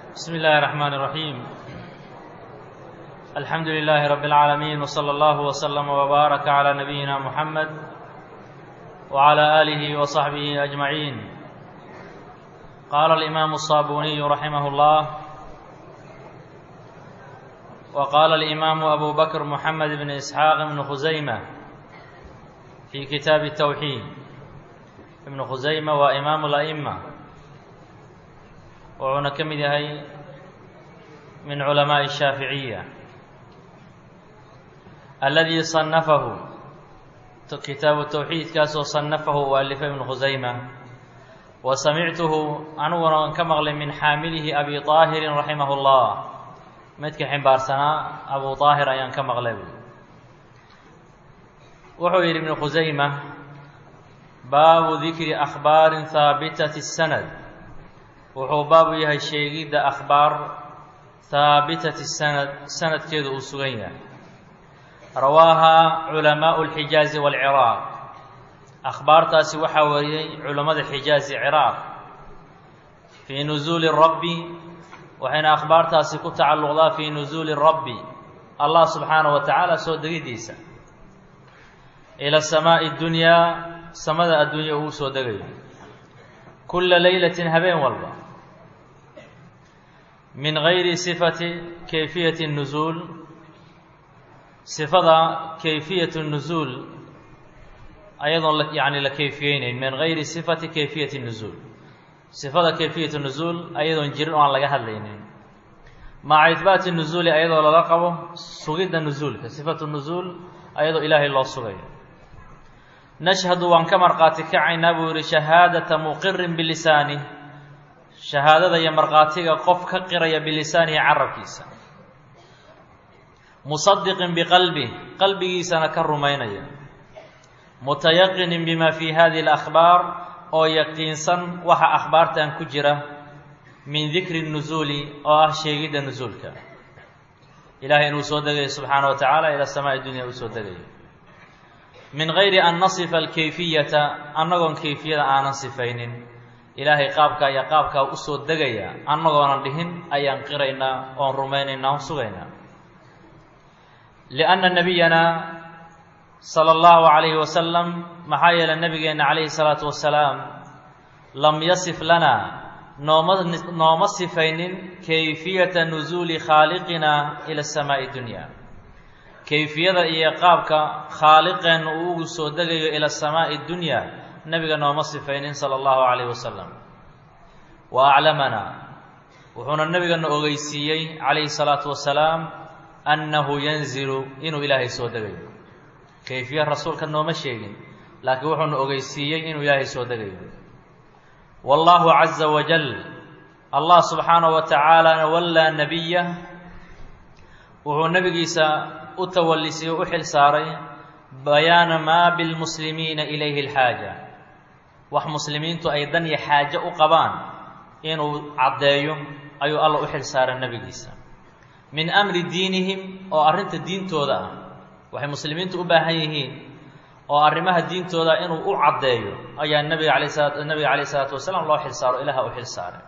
بسم الله الرحمن الرحيم الحمد لله رب العالمين وصلى الله وسلم وبارك على نبينا محمد وعلى آله وصحبه أجمعين قال الإمام الصابوني رحمه الله وقال الإمام أبو بكر محمد بن إسحاق بن خزيمة في كتاب التوحيد ابن خزيمة وإمام الأئمة wuxuuna ka mid yahay min culamaaءi الshaaficiya aladii صanafahu kitaabu towxiidkaasoo صanafahu uu alifay ibnu khusayma wa samictuhu aniguna an ka maqlay min xaamilihi abi طaahirin raximah اllah midka ximbaarsanaa abu طaahir ayaan ka maqlay wuxuu yidhi ibnu khusayma baabu dikri akhbaari haabitaةi الsanad wuxuu baabu yahay sheegidda akhbaar haabitati sanad sanadkeedu uu sugan yahay rawaahaa culamaau اlxijaazi wاlciraaq akhbaartaasi waxaa wariyey culammada xijaazi ciraaq fii nusuuli rabbi waxayna akhbaartaasi ku tacalluqdaa fii nusuuli rabbi allah subxaanaه wa tacaala soo degidiisa ila samaaءi اdunyaa samada adduunya uu soo degayo kula laylatin habeen walba min gayri sifati kayfiyati nusuul sifada kayfiyatu nusuul ayadoon yani la kayfiyeyneyn min gayri sifati kayfiyati nusuul sifada kayfiyatu nusuul ayadoon jirin oo aan laga hadlaynin maca ihbaati nusuuli ayadoo lala qabo sugidda nusuulka sifatu nusuul ayadoo ilaahay loo sugayo nashhadu waan ka markhaati kacaynaa buu yihi shahaadata muqirin bilisaani shahaadada iyo markhaatiga qof ka qiraya bilisaanihi carabkiisa musadiqin biqalbih qalbigiisana ka rumaynaya mutayaqinin bima fii hadihi alakhbaar oo yaqiinsan waxa akhbaartan ku jira min dikri nusuuli oo ah sheegidda nusuulka ilahay inuu soo degayo subxaana wa tacaala ila samaai dunya uu soo degayo min gayri an nasifa alkayfiyata annagoon kayfiyada aanan sifaynin ilaahay qaabkaa iyo qaabkaa usoo degaya annagoonan dhihin ayaan qiraynaa oon rumaynaynaa on sugaynaa lianna nabiyana sala allahu calayhi wasalam maxaa yeelay nabigeenna calayhi salaatu wasalaam lam yasif lana nooma nooma sifaynin kayfiyata nusuuli khaaliqina ila samaa'i dunya kayfiyada iyo qaabka khaaliqeenna uu ugu soo degayo ila samaa'i dunya nebiga nooma sifaynin sala allahu calayh wasalam wa aclamanaa wuxuuna nebigana ogeysiiyey calayhi salaatu wasalaam annahu yanzilu inuu ilaahay soo degayo kayfiya rasuulka nooma sheegin laakiin wuxuuna ogeysiiyey inuu ilaahay soo degayo wallahu caza wajal allah subxaanahu wa tacaalana wallaa nebiya wuxuu nebigiisa u tawallisay oo u xil saaray bayaana maa bilmuslimiina ilayhi alxaaja wax muslimiintu ay dan iyo xaajo u qabaan inuu caddeeyo ayuu alla u xil saaray nebigiisa min amri diinihim oo arrinta diintooda ah waxay muslimiintu u baahan yihiin oo arrimaha diintooda inuu u caddeeyo ayaa nabiga alay sala nabiga calayh isalaatu wasalaam loo xil saaro ilaha u xil saaray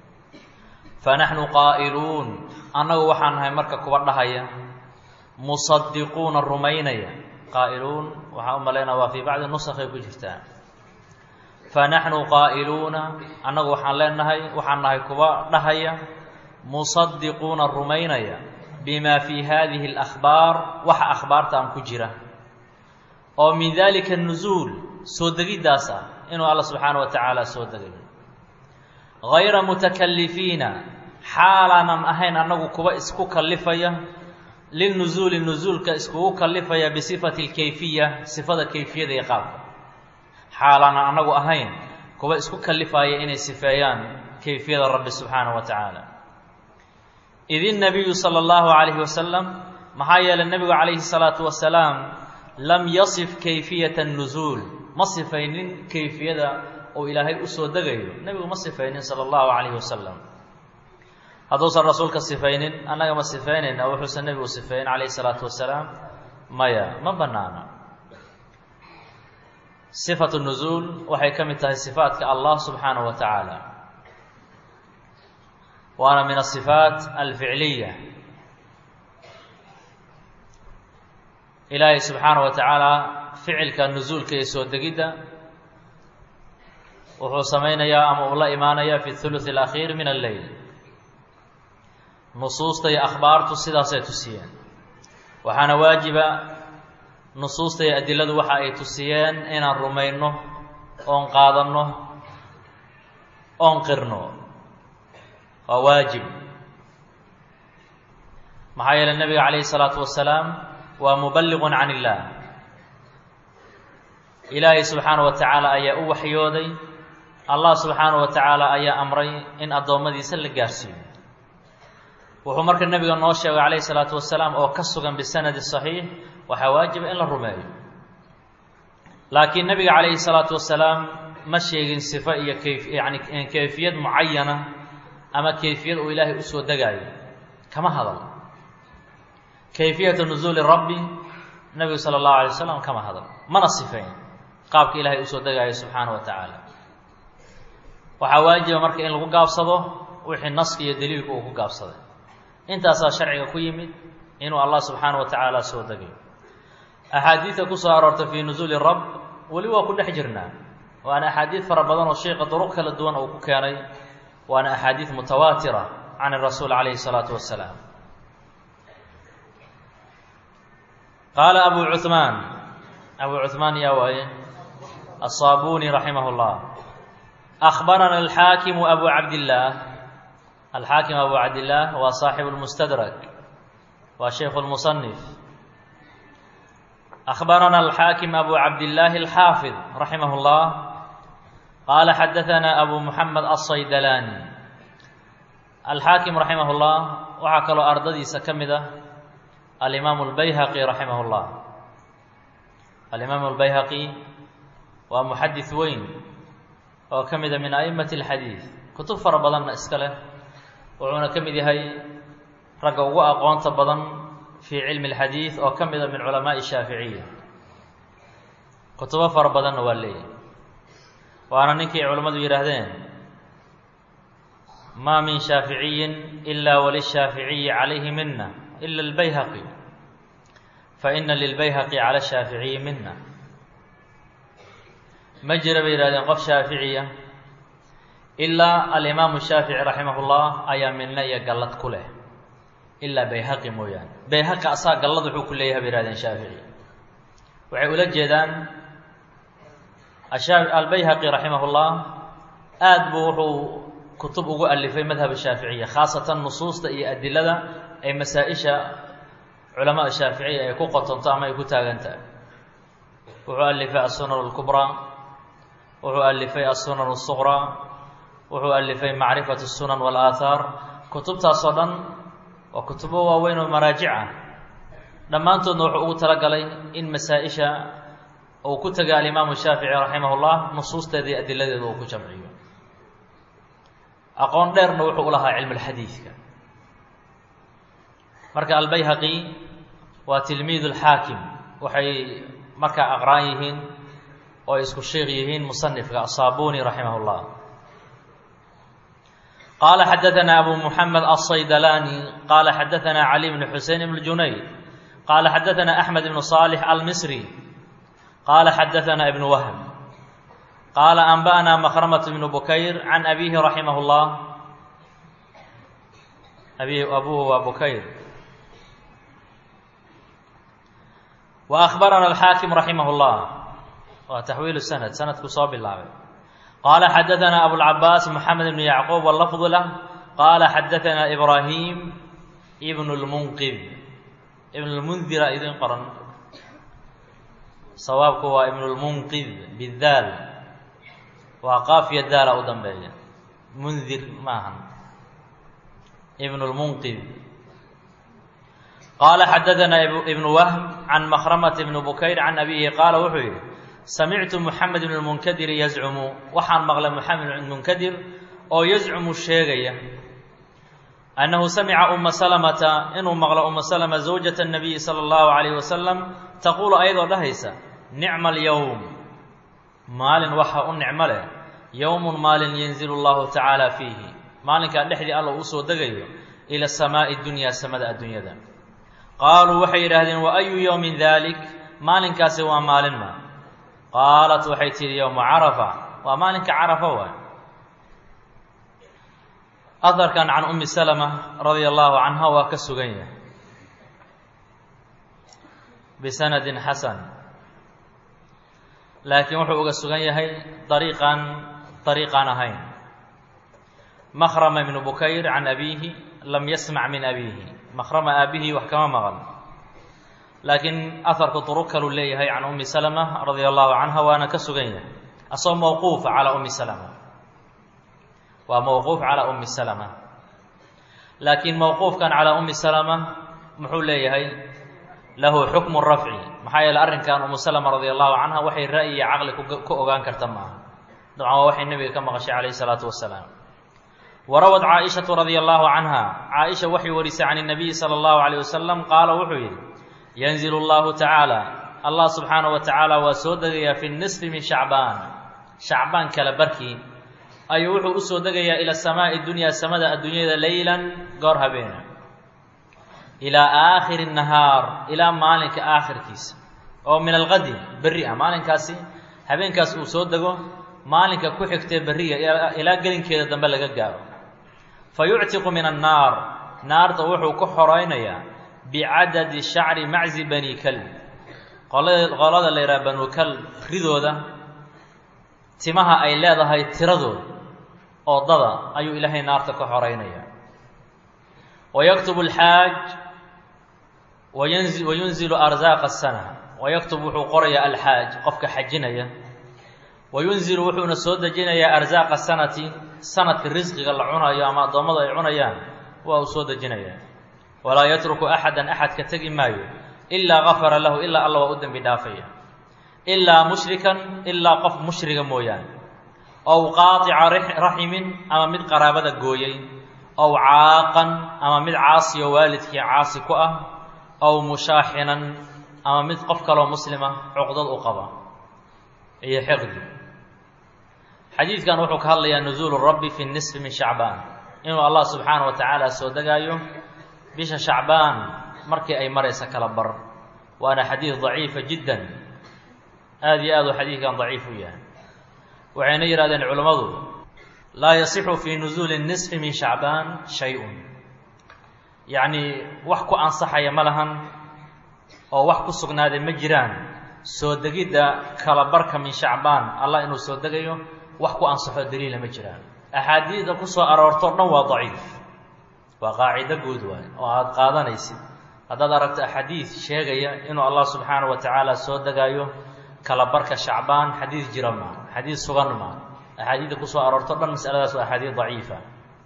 fa naxnu qaa'iluun annagu waxaan nahay marka kuwa dhahaya musadiquuna rumaynaya qaa'iluun waxaan u malaynaa waa fii bacdi nusakhay ku jirtaa fa naxnu qaa'iluuna annagu waxaan leenahay waxaan nahay kuwa dhahaya musadiquuna rumaynaya bima fii hadihi alakhbaar waxa akhbaartaan ku jira oo min dalika nusuul soo degiddaas ah inuu alla subxaana wa tacaala soo degayo gayra mutakalifiina xaalaanan ahayn annagu kuwa isku kallifaya linusuuli nusuulka iskugu kallifaya bisifati alkayfiya sifada kayfiyada iyo qaabka xaalaanan annagu ahayn kuwa isku kallifaya inay sifeeyaan kayfiyada rabbi subxaanahu wa tacaala id innabiyu sala allahu calayhi wasalam maxaa yeelay nebigu calayhi salaatu wasalaam lam yasif kayfiyata nusuul ma sifaynin kayfiyada uu ilaahay usoo degayo nebigu ma sifaynin sala allahu calayhi wasalam hadduusan rasuulka sifaynin annaga ma sifaynayna wuxuusan nebigu sifeyn calayhi salaatu wasalaam maya ma bannaana sifatu nusuul waxay ka mid tahay sifaatka allah subxaanahu wa tacaala waana min asifaat alficliya ilaahay subxaana wa tacaala ficilka nusuulka iyo soo degidda wuxuu samaynayaa ama uu la imaanayaa fi thuluth alakhiir min alleyl nusuusta iyo akhbaartu sidaasay tusiyeen waxaana waajiba nusuusta iyo adiladu waxa ay tusiyeen inaan rumayno oon qaadanno oon qirno waa waajib maxaa yeeley nebiga calayhi isalaatu wasalaam waa muballiqun can illaah ilaahay subxaana wa tacaala ayaa u waxyooday allah subxaana wa tacaala ayaa amray in addoommadiisa la gaarsiiyo wuxuu marka nebiga noo sheegay calayhi salaatu wasalaam oo ka sugan bisanadi saxiix waxaa waajiba in la rumeeyo laakiin nebiga calayhi salaatu wasalaam ma sheegin sifo iyo kayf yani kayfiyad mucayana ama kayfiyad uu ilaahay usoo degaayo kama hadal kayfiyata nusuuli rabbi nebigu sala allahu alay wasalam kama hadal mana sifeyn qaabka ilaahay usoo degaayo subxaana wa tacaala waxaa waajiba marka in lagu gaabsado wixii naska iyo daliilku uu ku gaabsaday intaasaa sharciga ku yimid inuu allah subxaana wa tacaala soo degayo axaadiidta kusoo aroortay fii nusuuli rab weli waa ku dhex jirnaa waana axaadiid fara badan oo sheika duruq kala duwan uu ku keenay waana axaadiid mutawaatira can rasuul calayhi salaatu wasalaam qaala abu cuhmaan abu cuhmaan yaa waaye aلصaabuni raximah اllah أخbarana alxaakimu abu cabdillaah alxaakim abu cabdillaah waa saaxibu اlmustadrak waa shaykhu اlmusanif أخbarana alxaakim abu cabdillaahi alxaafid raximah اllah qaala xadaثana abu muxamed aلsaydalaani alxaakim raximah اllah waxaa kaloo ardadiisa ka mid ah alimaamu اlbayhaqi raximah اllah alimaamu اlbayhaqi waa muxadis weyn oo ka mida min a'immati اlxadiid kutub fara badanna iska leh wuxuuna ka mid yahay ragga ugu aqoonta badan fii cilmi اlxadiid oo ka mida min culamaaءi shaaficiya kutubo fara badanna waa leeyahy waana ninkii culammadu yidhaahdeen ma min shaaficiyin ila walishaaficiyi calayhi mina ila اlbayhaqi faina lilbayhaqi cala shaaficiyi mina ma jira bay yihahdeen qof shaaficiya ilaa alimaamu shaafici raximah اllah ayaa minna iyo gallad ku leh ilaa bayhaqi mooyaane bayhaqi asaa gallad wuxuu ku leeyahay bay yihahdeen shaafici waxay ula jeedaan albayhaqi raximah اllah aad buu wuxuu kutub ugu alifay madhab shaaficiya khaasatan nusuusta iyo adilada ay masaa-isha culamaada shaaficiya ay ku qotonto ama ay ku taagantahay wuxuu alifay asunan اlkubraa wuxuu alifay asunan الsuqraa wuxuu alifay macrifat الsunan wاlaahaar kutubtaasoo dhan waa kutubo waaweyn oo maraajic ah dhammaantoodna wuxuu ugu talagalay in masaa-isha uu ku tegay alimaamu shaafici raximah اllah nusuusteeda iyo adiladeeda uu ku jamciyo aqoon dheerna wuxuu u lahaa cilm اlxadiidka marka albayhaqi waa tilmiid اlxaakim waxay markaa aqraan yihiin oo ay isku sheekh yihiin musanifka asaabuni raximah اllah qaala xadaثana abu muxamed aلsaydalani qaala xadaثana cali bn xusein ibn junayd qaala xadaثana axmed ibn صaalix almisri qaala xadaثana ibn wahm qaala anba'na makhramat ibn bukayr can abihi raximah اllah abi abuhu waa bukayr wa akhbarana alxaakim raximah اllah waa taxwiil sanad sanadku soo bilaabay qaala xadaثana abulcabaas moxamed ibn yacquub wlafdu lah qaala xadaثana ibraahim ibn اlmunqid ibn اlmundira idin qoran sawaabku waa ibn اlmunqid bidaal waa qaafiya daala u dambeeya mundir maahan ibn اlmunqid qaala xadaثana ibn wahm can makhramat ibn bukayr can abihi qaala wuxuu yidhi samictu moxamed ibn lmunkadiri yazcumu waxaan maqlay moxamed ibn munkadir oo yazcumu sheegaya annahu samica uma salamata inuu maqlo uma salama zawjata nabiyi sala allahu calayh wasalam taquulu ayadoo dhahaysa nicma alyowm maalin waxa u nicmo leh yowmun maalin yanzilu allahu tacaala fiihi maalinkaa dhexdii alla uu usoo degayo ila samaa'i dunyaa samada adduunyada qaaluu waxay yidhaahdeen wa ayu yowmin dalik maalinkaasi waa maalin ma qaalat waxay tidhi yowmu carafa waa maalinka carafa waay aharkan can ummi salama radia allahu canha waa ka sugan yahay bisanadin xasan laakiin wuxuu uga sugan yahay dariiqan dariiqaan ahayn makhrama ibnu bukayr can abiihi lam yasmac min abiihi makhrama aabihii wax kama maqan laakiin aharku duruq kaluu leeyahay can ummi salama radia allahu canha waana ka sugan yahay asagoo mawquufa calaa ummi salama waa mawquuf calaa ummi salama laakiin mawquufkan calaa ummi salama muxuu leeyahay lahu xukmu rafci maxaa yeele arrinkan umu salama radia allahu canha waxay ra'yi iyo caqli ku ogaan karta maaha dabcan waa waxay nebiga ka maqashay calayhi salaatu wasalaam warawad caaishatu radia allahu canha caaisha waxay warisay can اnabiyi sala allahu alayh wasalam qaala wuxuu yidhi yanzilu llahu tacaala allah subxaanahu wa tacaala waa soo degayaa fi nisfi min shacbaan shacbaan kala barkii ayuu wuxuu usoo degayaa ila samaa'i dunyaa samada adduunyada leylan goor habeena ilaa aakhiri nahaar ilaa maalinka aakhirkiisa oo min alqadi berri ah maalinkaasi habeenkaas uu soo dego maalinka ku xigtee berriga ilaa gelinkeeda dambe laga gaaro fa yuctiqu min annaar naarta wuxuu ku xoraynayaa bicadadi shacri maczi bani kalb qolada la yidhaha banu kalb ridooda timaha ay leedahay tiradooda oo dada ayuu ilaahay naarta ka xoreynaya wayaktubu alxaaj wayanzi wayunzilu arsaaqa asana wayaktub wuxuu qorayaa alxaaj qofka xajinaya wayunzilu wuxuuna soo dejinayaa arsaaqa sanati sanadka risqiga la cunayo ama addoommadu ay cunayaan waa uu soo dejinayaa walaa yatruku axadan axad ka tegi maayo ilaa gafara lahu ilaa alla waa u dembi dhaafaya ilaa mushrikan ilaa qof mushriga mooyaane ow qaaطica raximin ama mid qaraabada gooyey ow caaqan ama mid caasiyo waalidkii caasi ku ah ow mushaaxinan ama mid qof kaloo muslima cuqdad u qaba iyo xiqdi xadiidkan wuxuu ka hadlayaa nuzuulu rabbi fi nisfi min shacbaan inuu allah subxaana wa tacaala soo degaayo bisha shacbaan markii ay maraysa kala bar waana xadiid daciifa jiddan aada iyo aad uu xadiidkan daciif u yahay waxayna yidhahdeen culammadu laa yasixu fii nusuuli nisfi min shacbaan shay-un yacnii wax ku ansaxaya ma lahan oo wax ku sugnaaday ma jiraan soo degidda kala barka min shacbaan allah inuu soo degayo wax ku ansaxo daliila ma jiraan axaadiida ku soo aroortoo dhan waa daciif waa qaacido guud waay oo aada qaadanaysid haddaad aragto axaadiid sheegaya inuu allah subxaanahu wa tacaala soo degaayo kala barka shacbaan xadiid jira maa xadiid sugan maa axaadiidda kusoo aroorto dhan masaladaas waa axaadiid daciifa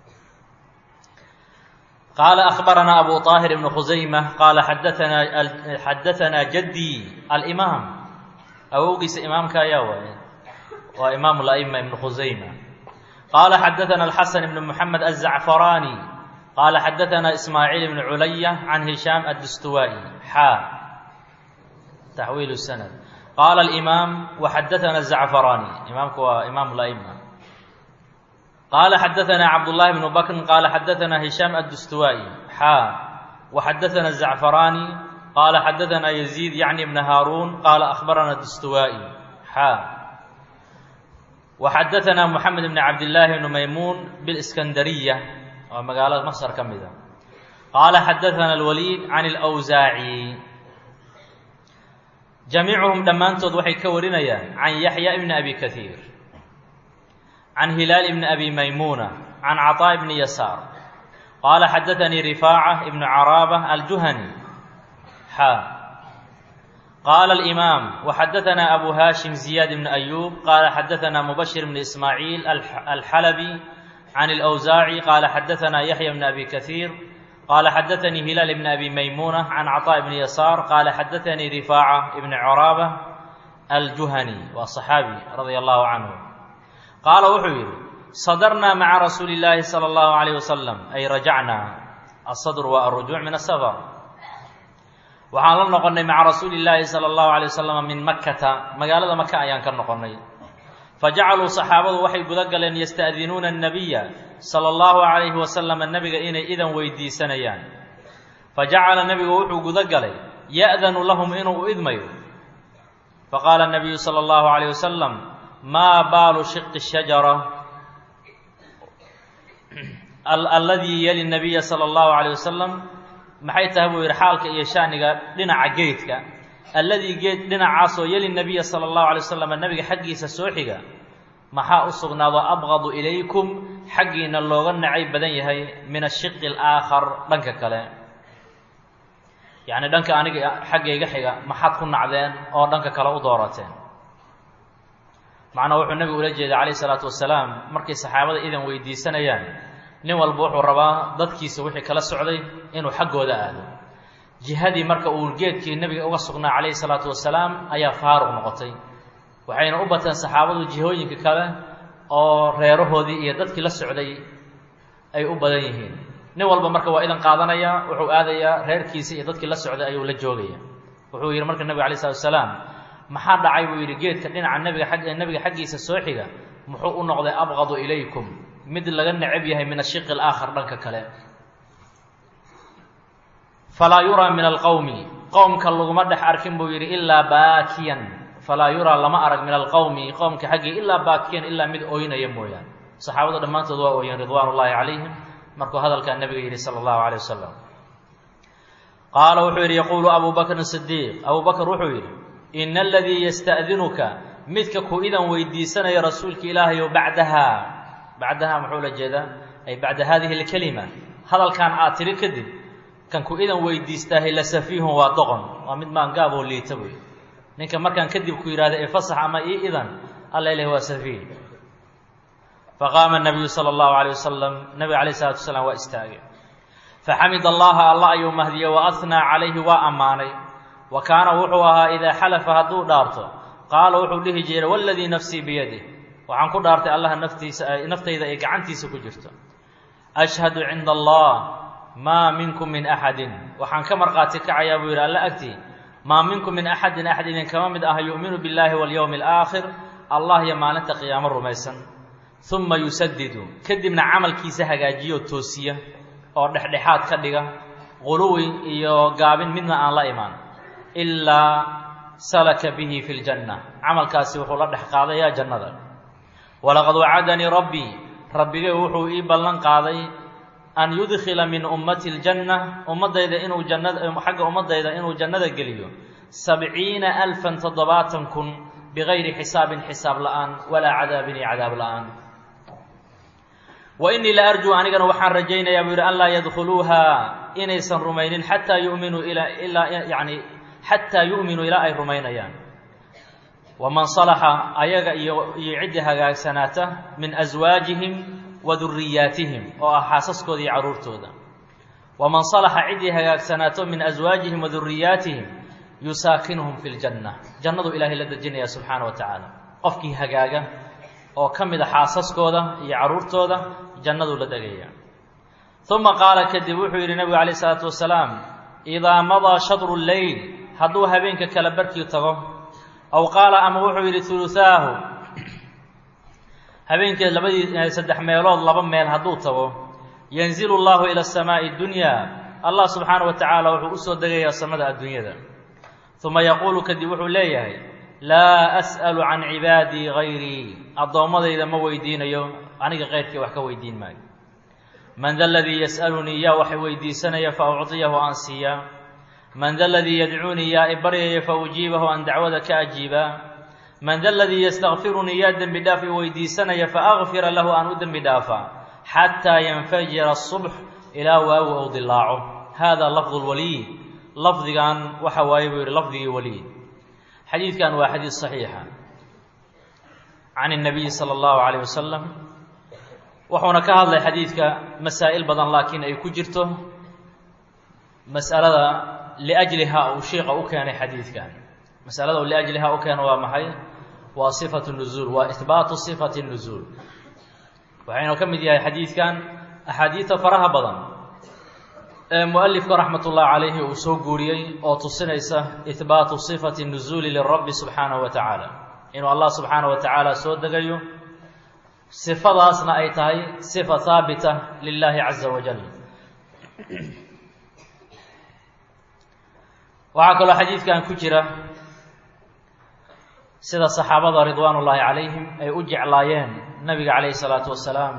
qaala akhbaranaa abu طaahir ibnu khusayma qaala xadaanaa xadaanaa jadii alimaam awowgiisa imaamka ayaa waaye waa imaam la'ima ibnu khusayma qaala xadaana alxasan ibnu moxamed azacfaraani qaala xadaanaa ismaaciil ibnu culaya can hishaam addustuwaa'i xaa taxwiil sanad qaala alimaam waxadaana azacfaraani imaamku waa imaam la'ima qaala xadaanaa cabdullaahi bnu bakrin qaala xadaanaa hishaam addustuwaa'i xaa waxadaana azacfaraani qaala xadaanaa yaziid yacni bna haaruun qaala akhbarana dustuwaa'i xaa waxadaanaa moxamed bni cabdillaahi bni maymuun biliskandariya waa magaalada masar ka mida qaala xadaana alwaliid can alwsaaci jamiicuhum dhammaantood waxay ka warinayaan can yaxya ibni abi kaiir can hilaal ibni abi maymuuna can caطaa ibni yasaar qaala xadaanii rifaaca ibnu caraaba aljuhani xaa qaala alimaam waxadaanaa abu haashim ziyaad ibni ayuub qaala xadaanaa mubashir bni ismaaciil alxalabi can alwsaaci qaala xadaanaa yaxya bni abi kaiir qaala xadaanii hilaal ibni abi maymuuna can caطaa bni yasaar qaala xadaanii rifaaca ibni caraaba aljuhani waa صaxaabi radia allahu canhu qaala wuxuu yidhi sadarnaa maca rasuuli اllaahi salى اllahu alayh wasalam ay rajacnaa asadr waa arujuuc min asafar waxaan la noqonnay maca rasuuli اllaahi salى اllahu alay wasalam min makkata magaalada maka ayaan ka noqonnay fajacaluu saxaabadu waxay guda galeen yasta'dinuuna الnabiya sala allahu calayhi wasalama nebiga inay idan weydiisanayaan fa jacala nebigu wuxuu guda galay ya'danu lahum inuu u idmayo faqaala nabiyu sala allahu calayh wasalam maa baalu shiqi shajara alladii yali nabiya sala allahu calayh wasalam maxay tahay buu yidhi xaalka iyo shaniga dhinaca geedka alladii geed dhinacaasoo yeli nabiya sala allahu alay wasalam nebiga xaggiisa soo xiga maxaa u sugnaado abqadu ilaykum xaggiina looga nacay badan yahay min ashiqi alaakhar dhanka kale yacni dhanka aniga xaggayga xiga maxaad ku nacdeen oo dhanka kale u doorateen macnaa wuxuu nebigu ula jeeday calayh isalaatu wasalaam markay saxaabada idan weydiisanayaan nin walba wuxuu rabaa dadkiisa wixii kala socday inuu xaggooda aado jihadii marka uu geedkii nebiga uga sugnaa calayhi salaatu wasalaam ayaa faaruq noqotay waxayna u bateen saxaabadu jihooyinka kale oo reerahoodii iyo dadkii la socday ay u badan yihiin nin walba marka waa idan qaadanaya wuxuu aadayaa reerkiisa iyo dadkii la socday ayuu la joogaya wuxuu yidhi marka nebiga alay slatu wasalaam maxaa dhacay buu yidhi geedka dhinaca nebiga ag nebiga xaggiisa soo xiga muxuu u noqday abqadu ilaykum mid laga necab yahay min ashiqi alaakhar dhanka kale falaa yuraa min alqowmi qowmka laguma dhex arkin buu yidhi ilaa baakiyan falaa yuraa lama arag min alqowmi qowmka xaggii ilaa baakiyan ilaa mid ooynaya mooyaane saxaabadu dhammaantood waa ooyeen ridwaan ullaahi calayhim markuu hadalkaa nebiga yidhi sala allahu calay wasalam qaala wuxuu yidhi yaquulu abu bakrin sidiiq abuu bakr wuxuu yidhi ina aladii yasta'dinuka midka ku idan weydiisanaya rasuulka ilaahayow bacdaha bacdaha muxuu la jeedaa ay bacda hadihi alkelima hadalkan aad tiri kadib kan ku idan weydiistaahay la safiihun waa doqon waa mid maangaab oo liita wey ninka markaan kadib ku yidhahda ee fasax ama ii idan alla ilahi waa safiih faqaama nabiyu sala allahu alayh wasalam nabiga alayh isalatu wasalaam waa istaagay faxamid allaha alla ayuu mahdiyey wa ahnaa calayhi waa ammaanay wa kaana wuxuu ahaa idaa xalafa hadduu dhaarto qaala wuxuu dhihi jiray waladii nafsii biyadih waxaan ku dhaartay allaha naftiisa naftayda ay gacantiisa ku jirto ashhadu cinda allah maa minkum min axadin waxaan ka markhaati kacayaa buu yidhi alla agtii maa minkum min axadin axad idinkama mid ah yu'minu billaahi walyowmi alaakhir allah iyo maalinta qiyaamo rumaysan uma yusadidu kadibna camalkiisa hagaajiyo toosiya oo dhexdhexaad ka dhiga quluwi iyo gaabin midna aan la imaan ilaa salaka bihi fi ljanna camalkaasi wuxuu la dhex qaadayaa jannada walaqad wacadanii rabbii rabbigay wuxuu ii ballan qaaday an yudkhila min ummati ljanna ummaddayda inuu jannada xagga ummaddayda inuu jannada geliyo sabciina alfan toddobaatan kun bigayri xisaabin xisaab la'aan walaa cadaabin iyo cadaab la'aan wa innii la arjuu anigana waxaan rajaynayaa buu yidhi an laa yadkhuluuha inaysan rumaynin xataa yu'minuu ilaa ilaa yacni xataa yu'minuu ilaa ay rumaynayaan waman salaxa ayaga iyo iyo ciddii hagaagsanaata min aswaajihim wa duriyaatihim oo ah xaasaskooda iyo carruurtooda waman salaxa ciddii hagaagsanaato min aswaajihim wa duriyaatihim yusaakinuhum fi ljanna jannadu ilaahay la dejinaya subxaana wa tacaala qofkii hagaaga oo ka mid a xaasaskooda iyo carruurtooda jannaduu la degaya uma qaala kadib wuxuu yidhi nebigu calayh isalaatu wasalaam idaa madaa shadru lleyl hadduu habeenka kale barkii tago aw qaala ama wuxuu yidhi huluthaahu habeenkii labadii saddex meelood laba meel hadduu tago yanzilu allahu ila asamaa'i dunyaa allah subxaana wa tacaala wuxuu usoo degayaa samada adduunyada uma yaquulu kadib wuxuu leeyahay laa as'alu can cibaadii gayrii addoommadayda ma weydiinayo aniga keyrkii wax ka weydiin maayo man da ladii yas'alunii yaa wax weydiisanaya fa ucطiyahu aan siiyaa man da ladii yadcuunii yaa i baryaya fa ujiibahu aan dacwada ka ajiibaa man da ladii yastakfirunii yaa dembi dhaaf i weydiisanaya fa akfira lahu aan u dembi dhaafaa xataa yanfajira asubx ilaa waagu ou dilaaco hada lafdu lwaliid lafdigan waxa waaye buu yihi lafdigii waliid xadiidkan waa xadiid صaxiixa can الnabiyi salى اllahu عalيه wasalam wuxuuna ka hadlay xadiidka masaa'il badan laakiin ay ku jirto mas'alada liأjliha uu shiika u keenay xadiidkan masalada u liأjliha u keeno waa maxay waa صifaة الnuzuul waa ihbaatu صifaة الnuzuul waxaynu ka mid yahay xadiidkan axaadiida faraha badan ee mualifka raxmat ullahi calayhi uu soo guuriyey oo tusinaysa ihbaatu sifati nuzuuli lirabbi subxaanahu wa tacaala inuu allah subxaana wa tacaala soo degayo sifadaasna ay tahay sifa haabita lilaahi caza wajal waxaa kaloo xadiidkan ku jira sida saxaabada ridwaan ullaahi calayhim ay u jeclaayeen nabiga calayhi salaatu wasalaam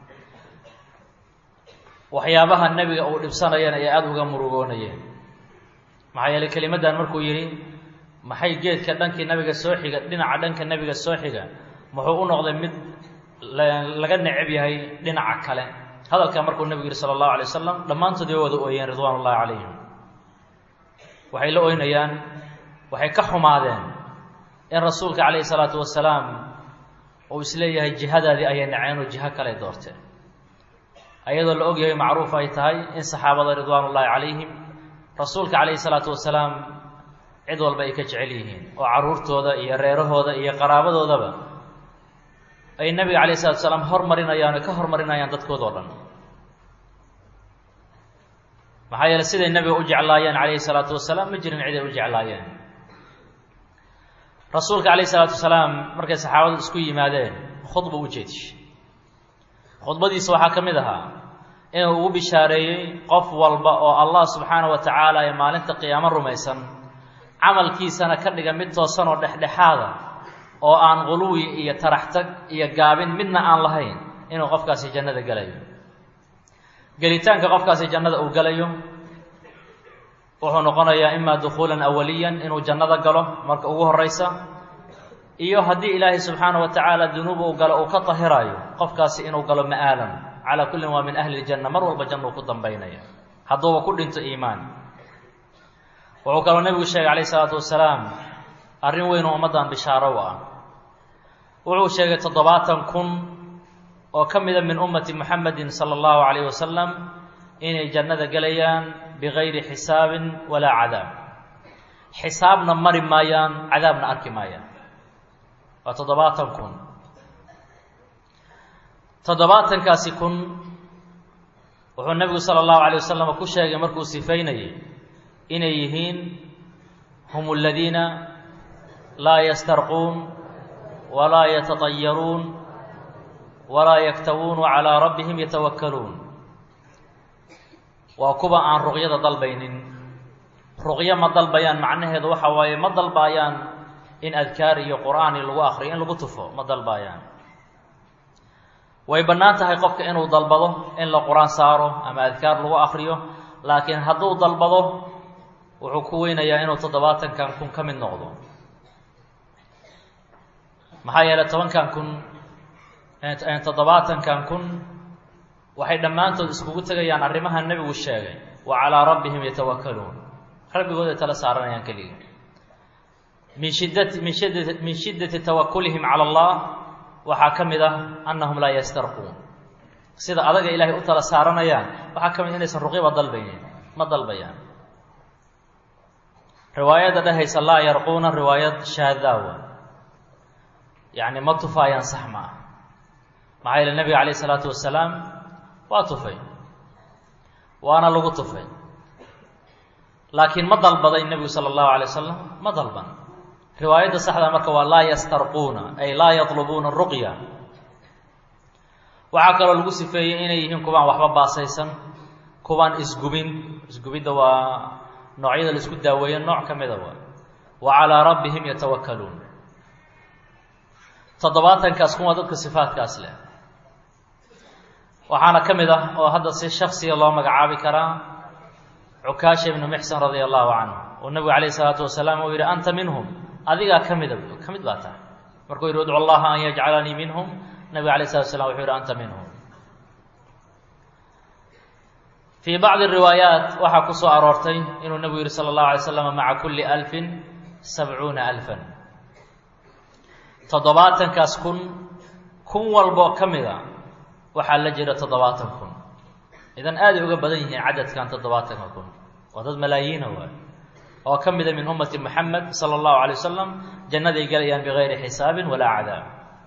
waxyaabaha nebiga uu dhibsanayeen ay aada uga murugoonayeen maxaa yeeley kelimaddan markuu yidhi maxay geedka dhankii nabiga soo xiga dhinaca dhanka nebiga soo xiga muxuu u noqday mid laga necab yahay dhinaca kale hadalkaa markuu nebigu yihi sala allahu alay wasalam dhammaantood way wada ooyeen ridwaan ullahi calayhim waxay la oynayaan waxay ka xumaadeen in rasuulka calayhi salaatu wasalaam uu isleeyahay jihadaadii ayay naceen oo jiho kale doorteen ayadoo la ogyahay macruuf ay tahay in saxaabada ridwaan ullaahi calayhim rasuulka calayhi salaatu wasalaam cid walba ay ka jecel yihiin oo carruurtooda iyo reerahooda iyo qaraabadoodaba ay nebiga calayhi salatu wasalaam hormarinayaan oo ka hormarinayaan dadkooda o dhan maxaa yeele siday nebiga u jeclaayeen calayhi salaatu wasalaam ma jirin cid ay u jeclaayeen rasuulka calayhi salaatu wasalaam markay saxaabadu isku yimaadeen khudba u jeedishay khudbadiisa waxaa ka mid ahaa inuu ugu bishaareeyey qof walba oo allah subxaana wa tacaala ee maalinta qiyaamo rumaysan camalkiisana ka dhiga mid toosan oo dhexdhexaada oo aan quluwi iyo taraxtag iyo gaabin midna aan lahayn inuu qofkaasi jannada gelayo gelitaanka qofkaasi jannada uu gelayo wuxuu noqonayaa imaa dukhuulan awaliyan inuu jannada galo marka ugu horeysa iyo haddii ilaahay subxaana wa tacaala dunuub uu galo uu ka tahirayo qofkaasi inuu galo ma'aalan calaa kullin waa min ahli ljanna mar walba janna uu ku dambaynaya hadduuba ku dhinto iimaan wuxuu kaloo nebigu sheegay calayh isalaatu wasalaam arrin weyn oo ummaddan bishaaro u ah wuxuu sheegay toddobaatan kun oo ka mida min ummati muxamedin sala allahu calayh wasalam inay jannada gelayaan bigayri xisaabin walaa cadaab xisaabna mari maayaan cadaabna arki maayaan waa toddobaatan kun toddobaatankaasi kun wuxuu nebigu sala allahu alay wasalam ku sheegay markuu sifaynayay inay yihiin hum aladiina laa yastarquun walaa yatatayaruun walaa yaktawuunu calaa rabbihim yatawakkaluun waa kuwa aan ruqyada dalbaynin ruqyo ma dalbayaan macnaheedu waxa waaye ma dalbaayaan in adkaar iyo qur'aan i lagu akriyo in lagu tufo ma dalbaayaan way bannaan tahay qofka inuu dalbado in la qur-aan saaro ama adkaar lagu akriyo laakiin hadduu dalbado wuxuu ku weynayaa inuu toddobaatankan kun ka mid noqdo maxaa yeeley tobankan kun toddobaatankan kun waxay dhammaantood iskugu tegayaan arrimaha nebigu sheegay wa calaa rabbihim yatawakkaluun rabbigood ay tala saaranayaan keliga min shiddati min shiddati min shiddati tawakulihim cala allah waxaa ka mid ah annahum laa yastarquun sida adaga ilaahay u tala saaranayaan waxaa ka mid inaysan ruqyaba dalbaynin ma dalbayaan riwaayadda dhehaysa laa yarquuna riwaayad shaadaawa yacni ma tufaayaan sax ma ah maxaa yeele nebiga calayh isalaatu wasalaam waa tufay waana lagu tufay laakiin ma dalbaday nebigu sala allahu alay wasalam ma dalban riwaayadda saxda marka waa laa yastarquuna ay laa yatlubuuna ruqya waxaa kaloo lagu sifeeyey inay yihiin kuwaan waxba baasaysan kuwaan isgubin isgubidda waa noocyada la isku daaweeyo nooc ka mida waa wa calaa rabbihim yatawakkaluun toddobaatankaas kuwa dadka sifaadkaas leh waxaana ka mid ah oo hadda si shaksiga loo magacaabi karaa cukaasha ibnu mixsan radia allahu canhu oo nebigu calayh isalaatu wasalaam uu yidhi anta minhum adigaa ka mida ka mid baa tahay markuu yidhi udcu allaha an yajcalanii minhum nebiga alayh salatu slam wuxuu yidhi anta minhum fii bacdi riwaayaat waxaa ku soo aroortay inuu nebigu yidhi sala allahu alay slam maca kulli alfin sabcuuna alfan toddobaatankaas kun kun walboo ka mida waxaa la jira toddobaatan kun idan aaday uga badan yihiin cadadkan toddobaatanka kun waa dad malaayiina waay oo ka mida min ummati moxamed sala allahu alay wasalam jannaday gelayaan bigayri xisaabin walaa cadaab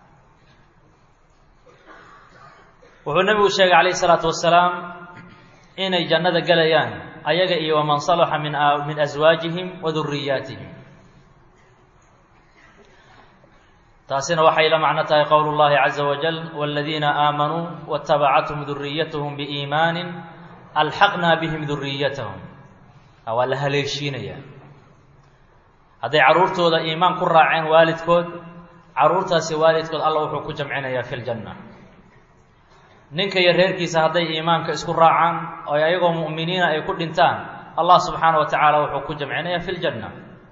wuxuu nebigu sheegay calayhi salaatu wasalaam inay jannada gelayaan ayaga iyo waman salaxa min min aswaajihim wa duriyaatihim taasina waxay la macno tahay qowl اllahi caza wajal wاladiina aamanuu waاtabacathum duriyathm biiimaani alxaqna bihim duriyatahum waa la haleeshiinaya hadday carruurtooda iimaan ku raaceen waalidkood carruurtaasi waalidkood alla wuxuu ku jamcinayaa fi ljanna ninka iyo reerkiisa hadday iimaanka isku raacaan oo ayagoo mu'miniina ay ku dhintaan allah subxaana wa tacaala wuxuu ku jamcinayaa fi ljanna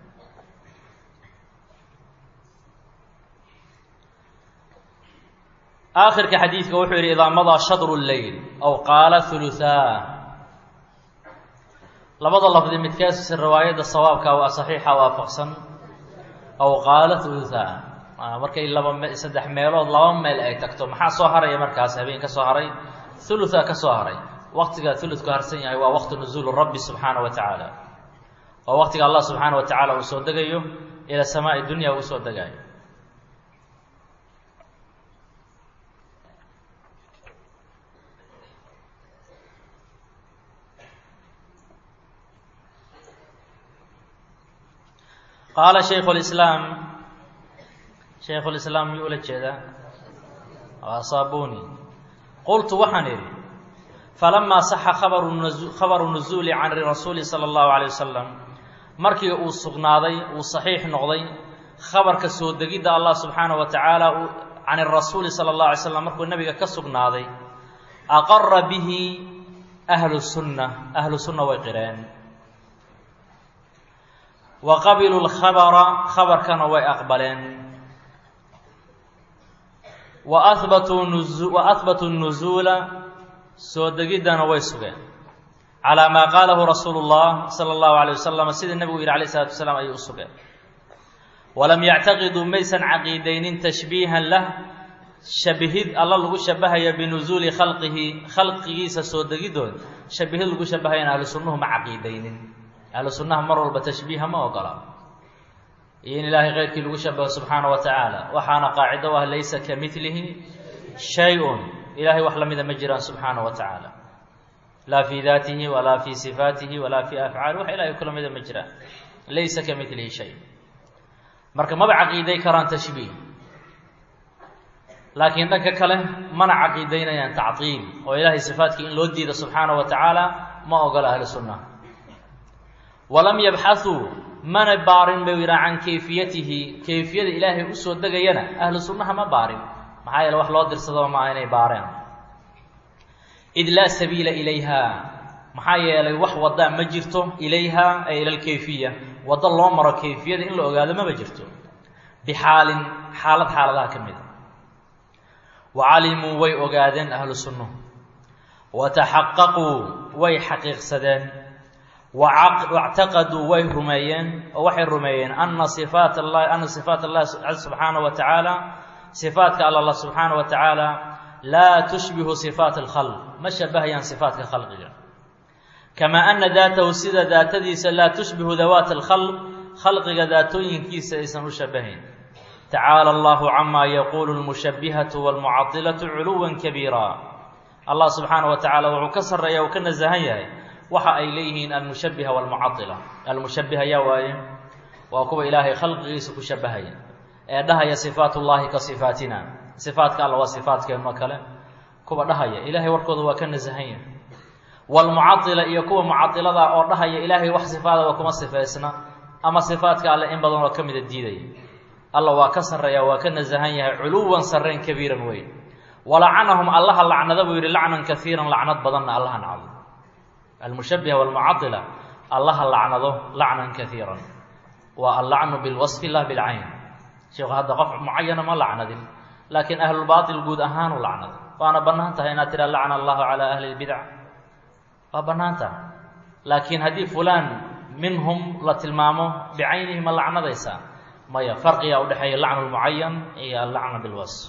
aakhirka xadiidka wuxuu yidhi idaa madaa shadru lleyl aw qaala huluhaa labada lafdi midkaasi riwaayadda sawaabka waa saxiixa waafaqsan aw qaala huluhaa markay laba me saddex meelood laba meel ay tagto maxaa soo haraya markaas habeen ka soo haray hulutha ka soo haray waqtiga huludku harsan yahay waa waqti nuzuulu rabbi subxaana wa tacaala waa waqtiga allah subxaana wa tacaala uu soo degayo ila samaai dunya uu soo degayo qaala shaykhu lislaam shaykhu lislaam miyuu ula jeedaa waa saabuni qultu waxaan idhi falamaa saxa khabaru khabaru nuzuuli can rasuuli sala allahu calay wasalam markii uu sugnaaday uu saxiix noqday khabarka soo degidda allah subxaana wa tacaala can irasuuli sala allahu alay slam markuu nebiga ka sugnaaday aqara bihi ahlu sunna ahlu sunna way qireen wa qabiluu lkhabara khabarkana way aqbaleen wa ahbatuu nuzu wa ahbatuu nuzuula soo degiddana way sugeen calaa maa qaalahu rasuulu llah sala allahu alayh wasalam sida nebigu yidhi alayh isalatu wasalaam ayay u sugeen walam yactaqiduu maysan caqiidaynin tashbiihan lah shabihid alla lagu shabahaya binuzuuli khalqihi khalqigiisa soo degidood shabihid lagu shabahayan ahlu sunnuhu ma caqiidaynin ahlu sunnaha mar walba tashbiiha ma ogola iyo in ilaahay keyrkii lagu shabaho subxaana wa tacaala waxaana qaacido ah laysa ka milihi shay-un ilahay wax lamida ma jiraan subxaana wa tacaala laa fii daatihi walaa fii sifaatihi walaa fii afcaali wax ilahay kula mida ma jiraan laysa ka milihi shay marka maba caqiiday karaan tashbiih laakiin dhanka kale mana caqiidaynayaan tactiil oo ilaahay sifaatkii in loo diida subxaana wa tacaala ma ogola ahlu sunna walam yabxauu mana baarin bay yidhaha can kayfiyatihi kayfiyada ilaahay usoo degayana ahlu sunnaha ma baarin maxaa yeele wax loo dirsadaba maaha inay baareen id laa sabiila ilayha maxaa yeelay wax waddaa ma jirto ilayha ay ila lkayfiya waddo loo maro kayfiyada in la ogaado maba jirto bixaalin xaalad xaaladaha ka mid a wa calimuu way ogaadeen ahlu sunnuhu wa taxaqaquu way xaqiiqsadeen wactaqaduu way rumeeyeen oo waxay rumeeyeen ana sifaat allahi ana sifaat allahi subxaana wa tacaala sifaatka alla subxaana wa tacaala laa tushbihu sifaat alkhalq ma shabahayaan sifaatka khalqiga kamaa ana daatahu sida daatadiisa laa tushbihu dawaat alkhalq khalqiga daatooyinkiisa aysan u shabahayn tacaala allahu camaa yaquulu lmushabihatu walmucadilatu culuwan kabiira allah subxaana wa tacaala wuxuu ka sarreeya uu ka nasahan yahay waxa ay leeyihiin almushabiha walmucadila almushabiha yaa waaye waa kuwa ilaahay khalqigiisa ku shabahaya ee dhahaya sifaat ullahi ka sifaatina sifaatka alla waa sifaatkeenno kale kuwa dhahaya ilaahay warkooda waa ka nasahan yahay walmucadila iyo kuwa mucadilada oo dhahaya ilaahay wax sifaadaba kuma sifaysna ama sifaatka alle in badan oo ka mida diidaya alla waa ka sarreeya waa ka nasahan yahay culuwan sarreyn kabiiran weyn walacanahum allaha lacnada buu yidhi lacnan kaiiran lacnad badanna allaha nacdo almushabiha walmucadila allaha lacnado lacnan kaiiran waa allacnu bilwasfi lah bilcayn sheekhu hadda qof mucayana ma lacnadin laakiin ahlulbaatil guud ahaanu lacnado waana bannaan tahay inaad tiraa lacna allahu calaa ahli lbidac waa bannaan tahay laakiin haddii fulaan minhum la tilmaamo bicaynihi ma lacnadaysaa maya farqigaa udhexeeya lacnu lmucayan iyo allacna bilwasf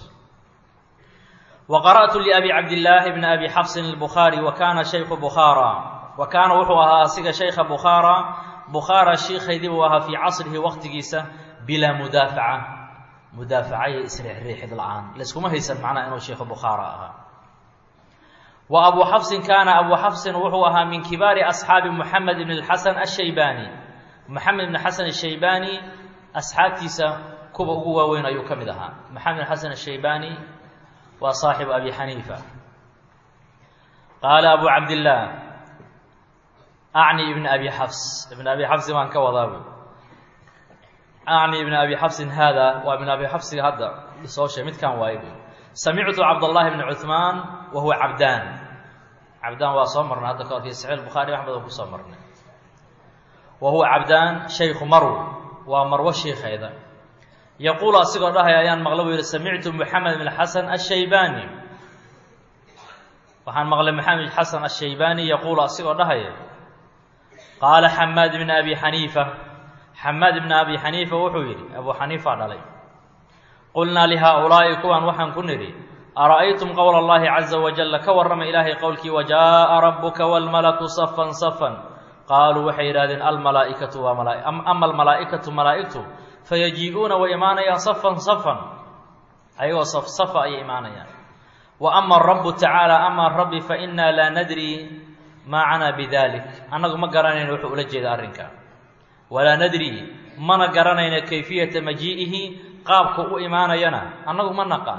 وqرأت لأbي cabdاللaahi بن أbي xفص الbخاarي وkana شhayku bخاarى wa kaana wuxuu ahaa asiga شhayka bخاarى bخاarى shiikaydii buu ahaa fii casrihi waqtigiisa bilaa mudaafaca mudaafacaya isriixriixid la-aan layskuma haysan macnaha inuu sheikhu bukhaara ahaa wa abu xafsin kaana abu xafsin wuxuu ahaa min kibaari asxaabi moxamed ibn اlxasan الshaybani moxamed ibn xasan الshaybani asxaabtiisa kuwa ugu waaweyn ayuu ka mid ahaa maxamed xasan ashaybani waa saaxibu abi xaniifa qaala abu cabdillaah acni ibn abi xafs ibn abi xafsin waan ka wadaabu acni ibn abi xafsin haada waa ibn abi xafsiga hadda soo sheeg midkan waaye bu samictu cabdallahi bni cuhmaan wa huwa cabdaan cabdaan waa soo marnay hadda ka horkii saxiix bukhaari axmed oo kusoo marnay wa huwa cabdaan shaykhu marw waa marwo shiikheeda yaquulu asigoo dhahaya ayaan maqla buu yihi samictu moxamed bn xasan ashaybani waxaan maqlay maxamed xasan ashaybani yaquulu asigoo dhahaya qaala xamaad bn abi xaniifa xamaad bn abi xaniifa wuxuu yidhi abu xaniifa dhalay qulnaa lihaaulaa'i kuwan waxaan ku nidhi ara'aytum qowla allahi caza wajalla ka warrama ilaahay qowlkii wajaa'a rabbuka waalmalaku safan safan qaaluu waxay yidhahdeen almalaa'ikatu waa mala ama almalaa'ikatu malaa'igtu fayajii'uuna way imaanayaan safan safan ayagoo saf safa ayay imaanayaan wa ama arabu tacaala ama rabbi fa innaa laa nadri maa canaa bidalik annagu ma garanayno wuxuu ula jeeda arrinka walaa nadri mana garanayno kayfiyata majii'ihi qaabka u imaanayana annagu ma naqaan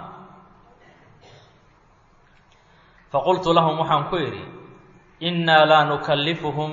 faqultu lahum waxaan ku idhi innaa laa nukallifuhum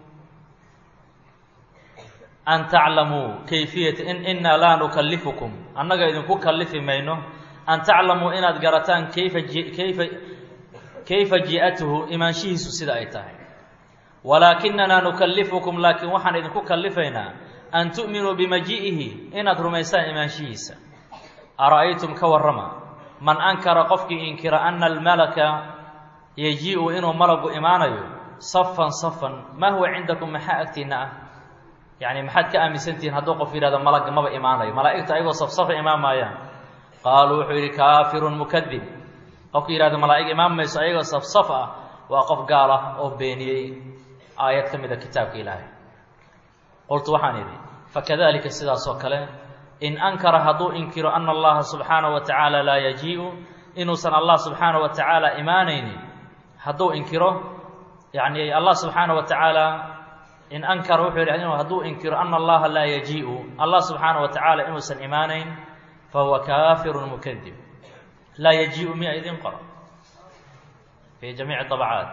an taclamuu kayfiyata innaa laa nukallifukum annaga idinku kallifi mayno an taclamuu inaad garataan kayfa kayfa kayfa ji'atuhu imaanshihiisu sida ay tahay walaakinanaa nukallifukum laakiin waxaan idinku kallifaynaa an tu'minuu bimajii'ihi inaad rumaysaan imaanshihiisa ara'aytum ka warrama man ankara qofkii inkira ana almalaka yajii'u inuu malagu imaanayo safan safan maa huwa cindakum maxaa agtiinna ah yacni maxaad ka aaminsantihiin hadduu qof yidhahdo malagga maba imaanayo malaa'igta ayagoo safsafa imaan maayaan qaaluu wuxuu yidhi kaafirun mukadib qofku yidhahdo malaa'ig imaan mayso ayagoo safsaf ah waa qof gaal ah oo beeniyey aayad ka mid a kitaabka ilaahay qultu waxaan idhi fakadalika sidaas oo kale in ankara hadduu inkiro ana allaha subxaanahu wa tacaala laa yajii'u inuusan allah subxaanahu wa tacaala imaanaynin hadduu inkiro yacni allah subxaanahu wa tacaala in ankara wuxuu yidhi hadduu inkiro ana allaha laa yajii'u allah subxaanahu wa tacaala inuusan imaanayn fahuwa kaafirun mukadib laa yajii'u miya idin qoro fii jamiici dabcaat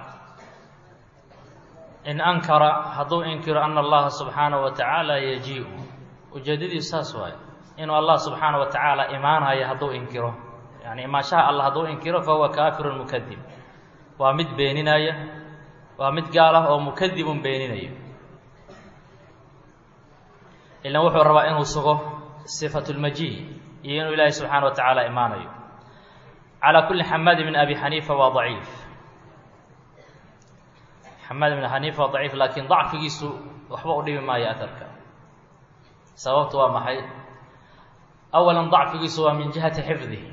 in ankara hadduu inkiro ana allaha subxaanahu wa tacaala yajii'u ujeedadiisu saas waaye inuu allah subxaanahu wa tacaala imaanayo hadduu inkiro yani imaanshaha allah hadduu inkiro fahuwa kaafirun mukadib waa mid beeninaya waa mid gaal ah oo mukadibun beeninayo ilan wuxuu rabaa inuu sugo sifatu lmajii iyo inuu ilaahay subxaana wa tacaala imaanayo calaa kulli xamaad ibn abi xaniifa waa daciif xamaad ibn xaniifa waa daciif laakiin dacfigiisu waxba u dhibi maayo atarka sababtu waa maxay awalan dacfigiisu waa min jihati xifdihi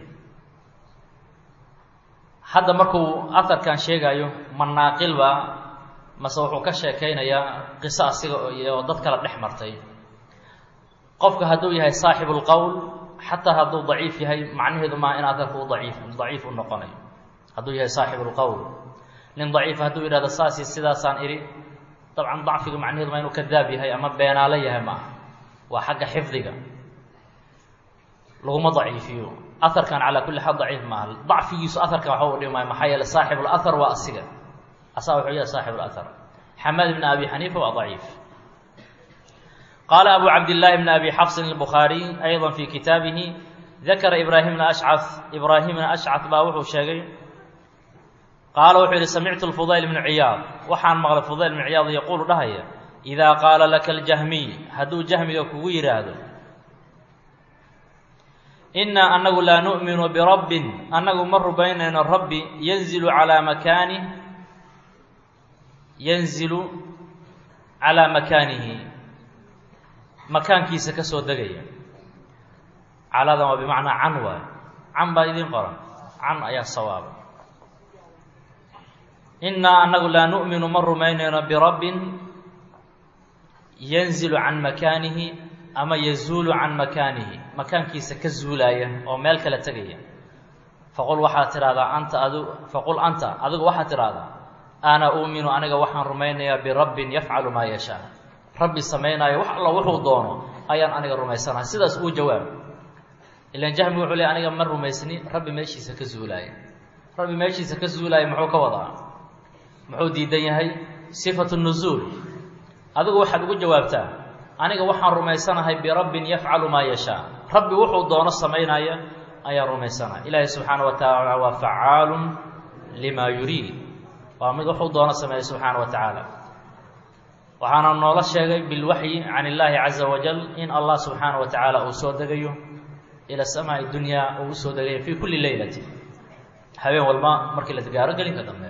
hadda markuu aharkan sheegayo ma naaqilba mase wuxuu ka sheekaynayaa qiso asiga iyo dad kale dhex martay qofka hadduu yahay saaxibu lqowl xataa hadduu daciif yahay macnaheedu maaha in aharku u daciif daciif u noqonayo hadduu yahay saaxibu lqowl nin daciif hadduu yidhahdo saasi sidaasaan idhi dabcan dacfiga macnaheedu maa inuu kadaab yahay ama beenaalo yahay maaha waa xagga xifdiga laguma daciifiyo aharkan calaa kulli xaal daciif maaha dacfigiisu aharkan waxba u dhimi maayo maxaa yeele saaxibu lahar waa asiga asaa wuxuu yahay saaxibu lahar xamaad ibn abi xaniifa waa daciif qaala abu cabdillaahi bn abi xafsin albukhaariy ayضa fi kitaabihi dakara ibraahim bna ashcaf ibraahim bna ashcaf baa wuxuu sheegay qaala wuxuu yihi samictu lfudayl bnu ciyaad waxaan maqlay fudayl bnu ciyaad yaquulu dhahaya idaa qaala laka aljahmiy hadduu jahmiga kugu yidhaahdo innaa annagu laa nu'minu birabbin annagu ma rubaynayno rabbi yanzilu calaa makaanih yanzilu calaa makaanihi makaankiisa ka soo degaya caladan waa bimacnaa can waayo can baa idiin qoran can ayaa sawaaba innaa annagu laa nu'minu ma rumaynayno birabbin yanzilu can makaanihi ama yazuulu can makaanihi makaankiisa ka zuulaaya oo meel kale tegaya faqul waxaad tidhahdaa anta adu faqul anta adigu waxaad tidhahdaa ana uuminu aniga waxaan rumaynayaa birabbin yafcalu maa yashaa rabbi samaynaayo wax alla wuxuu doono ayaan aniga rumaysanahay sidaas uu jawaab ilan jahmi wuxuu le aniga ma rumaysni rabbi meeshiisa ka zuulaaya rabbi meeshiisa ka zuulaaya muxuu ka wadaa muxuu diidan yahay sifatu nuzuul adigu waxaad ugu jawaabtaa aniga waxaan rumaysanahay birabbin yafcalu maa yashaa rabbi wuxuu doono samaynaya ayaan rumaysanahay ilaahay subxaana wa tacaala waa facaalun limaa yuriid waa mid wuxuu doono sameeya subxaana wa tacaala waxaana noola sheegay bilwaxyi can illaahi caza wajal in allah subxaana wa tacaala uu soo degayo ila samaai dunyaa uu usoo degayo fii kulli leylati habeen walba markii la gaaro gelinka dambe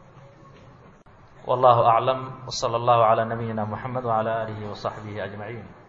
wallahu aclam wsala allahu calaa nabiyina muxamed wacala aalihi wasaxbihi ajmaciin